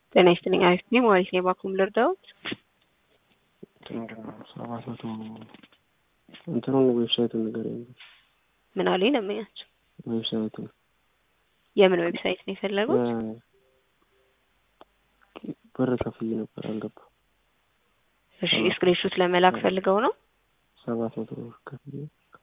ጤና ይስጥልኝ። አሪፍ ነኝ። ማለት ነው ባኩም ልርዳዎት? ምንድን ነው ሰባት መቶ እንትኑን ዌብሳይቱን ንገረኝ። ምን አለኝ ለምኛቸው። ዌብሳይቱን የምን ዌብሳይት ነው የፈለጉት? ብር ከፍዬ ነበር አልገባም። እሺ ስክሪንሾት ለመላክ ፈልገው ነው? ሰባት መቶ ብር ከፍዬ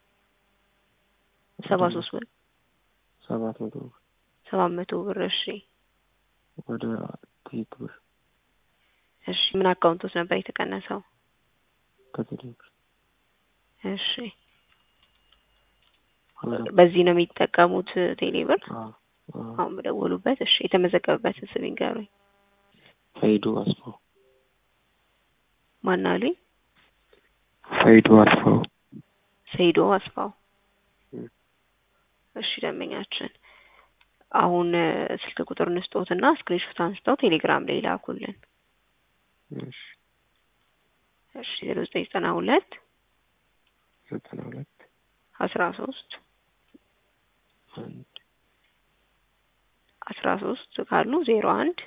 ሰባ ሶስት ብር ሰባት መቶ ብር ሰባት መቶ ብር እሺ ወደ ትይት ብር እሺ ምን አካውንቶት ነበር የተቀነሰው? ከቴሌ ብር እሺ በዚህ ነው የሚጠቀሙት ቴሌ ብር? አሁን በደወሉበት። እሺ የተመዘገበበት ስም ይንገሩኝ። ሰይዱ አስፋው። ማን አሉኝ? ሰይዱ አስፋው። ሰይዶ አስፋው። እሺ ደንበኛችን አሁን ስልክ ቁጥር እንስጦትና ስክሪንሾት አንስተው ቴሌግራም ላይ ላኩልን። እሺ እሺ ዜሮ ዘጠኝ ዘጠና ሁለት ዘጠና ሁለት አስራ ሶስት አንድ አስራ ሶስት ካሉ ዜሮ አንድ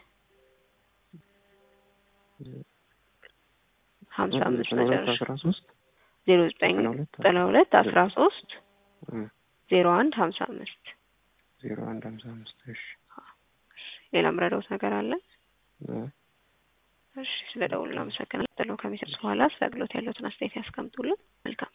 ሀምሳ አምስት መጨረሻ አስራ ሶስት ዜሮ ዘጠኝ ዘጠና ሁለት አስራ ሶስት ዜሮ አንድ ሀምሳ አምስት ዜሮ አንድ ሀምሳ አምስት እሺ ሌላ ምረዳውት ነገር አለ? እሺ ስለ ደውሉ አመሰግናለሁ። ከሚሰጥ በኋላ ስለ አገልግሎት ያለውትን አስተያየት ያስቀምጡልን። መልካም